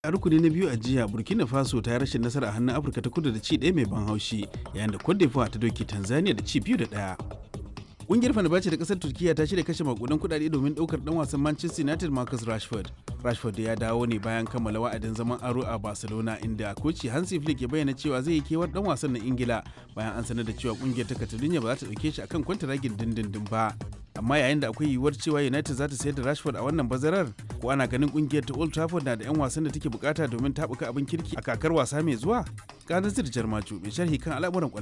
a rukuni na biyu a jiya burkina faso ta yi rashin nasara a hannun afirka ta kudu da ci ɗaya mai ban haushi yayin da cote d'ivoire ta doki tanzania da ci biyu da ɗaya Ƙungiyar Fenerbahce da ƙasar Turkiyya ta shirya kashe makudan kuɗaɗe domin ɗaukar ɗan wasan Manchester United Marcus Rashford. Rashford ya dawo ne bayan kammala wa'adin zaman aro a Barcelona inda koci Hansi Flick ya bayyana cewa zai yi kewar ɗan wasan na Ingila bayan an sanar da cewa ƙungiyar ta Catalonia ba za ta ɗauke shi akan kwantaragin dindindin ba. Amma yayin da akwai yiwuwar cewa United za ta sayar da Rashford a wannan bazarar, ko ana ganin ƙungiyar ta Old Trafford na da 'yan wasan da take bukata domin taɓuka abin kirki a kakar wasa mai zuwa? Ganin Jarmaju mai sharhi kan al'amuran